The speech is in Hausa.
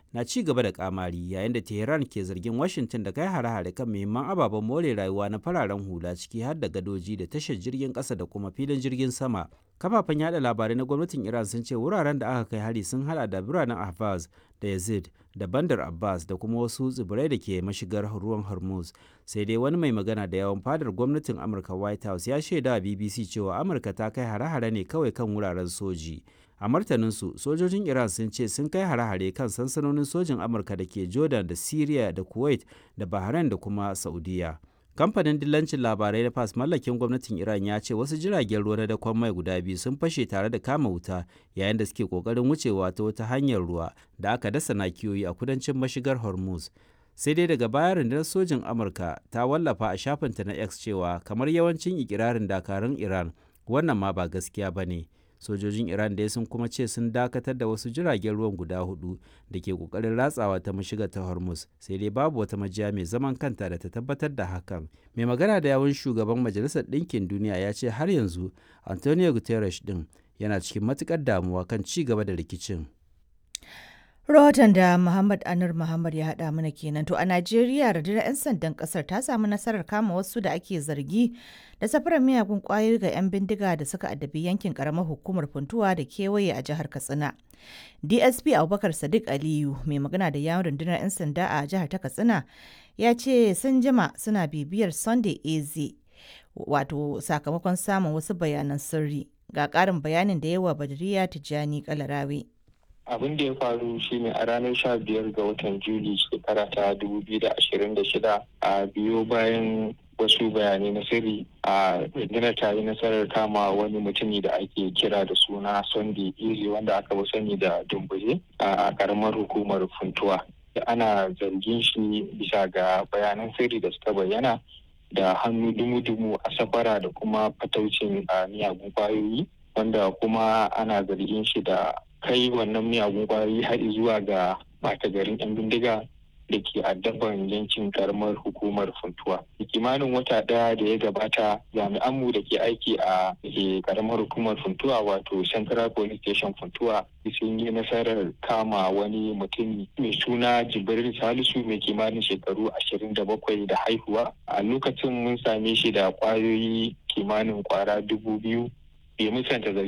na ci gaba da kamari yayin da Tehran ke zargin Washington da kai hare-hare kan muhimman ababen more rayuwa na fararen hula ciki har da gadoji da tashar jirgin ƙasa da kuma filin jirgin sama. Kafafen yada labarai na gwamnatin Iran sun ce wuraren da aka kai hari sun hada da biranen Ahvaz da Yazid da Bandar Abbas da kuma wasu tsibirai da ke mashigar ruwan Hormuz. Sai dai wani mai magana da yawan fadar gwamnatin Amurka White House ya shaida wa BBC cewa Amurka ta kai hare-hare ne kawai kan wuraren soji. A martaninsu, sojojin Iran sun ce sun kai hare-hare kan sansanonin sojin Amurka da ke Jordan da Syria da Kuwait da Bahrain da kuma Saudiya. Kamfanin dillancin labarai na FAS mallakin gwamnatin Iran ya ce wasu jiragen ruwa na dakon mai guda biyu sun fashe tare da kama wuta yayin da suke kokarin wucewa ta wata hanyar ruwa da aka dasa nakiyoyi a kudancin mashigar Hormuz. Sai dai daga baya rundunar sojin Amurka ta wallafa a shafinta na X cewa kamar yawancin ikirarin dakarun Iran wannan ma ba gaskiya ba ne. sojojin iran dai sun kuma ce sun dakatar da wasu jiragen ruwan guda hudu da ke kokarin ratsawa ta mashiga ta hormuz sai dai babu wata majiya mai zaman kanta da ta tabbatar da hakan mai magana da yawun shugaban majalisar ɗinkin duniya ya ce har yanzu antonio guterres din yana cikin matukar damuwa kan ci gaba da rikicin Rahoton da Muhammad Anur Muhammad ya haɗa mana kenan to a Najeriya rundunar 'yan sandan ƙasar ta samu nasarar kama wasu da ake zargi da safarar miyagun ƙwayoyi ga 'yan bindiga da suka addabi yankin ƙaramar hukumar funtuwa da kewaye a jihar Katsina. DSP Abubakar Sadiq Aliyu mai magana da yawon rundunar 'yan sanda a jihar ta Katsina ya ce sun jima suna bibiyar Sunday AZ wato sakamakon samun wasu bayanan sirri ga ƙarin bayanin da yawa Badriya Tijjani Kalarawe. abin da ya faru shine a ranar sha biyar ga watan juli shekara ta dubu biyu da ashirin da shida a biyo bayan wasu bayanai na sirri a rundunar ta yi nasarar kama wani mutumi da ake kira da suna sunday easy wanda aka fi sani da dumbuje a karamar hukumar funtuwa da ana zargin shi bisa ga bayanan sirri da suka bayyana da hannu dumu-dumu a safara da kuma fataucin miyagun kwayoyi wanda kuma ana zargin shi da kai wannan miyagun kwayoyi har zuwa ga bata garin 'yan bindiga da ke addaban yankin karamar hukumar funtuwa. kimanin wata ɗaya da ya gabata jami'anmu da ke aiki a karamar hukumar funtuwa wato central police station funtuwa sun yi nasarar kama wani mutum mai suna jibril salisu mai kimanin shekaru ashirin da bakwai da haihuwa a lokacin mun same shi da kwayoyi kimanin kwara dubu biyu bai musanta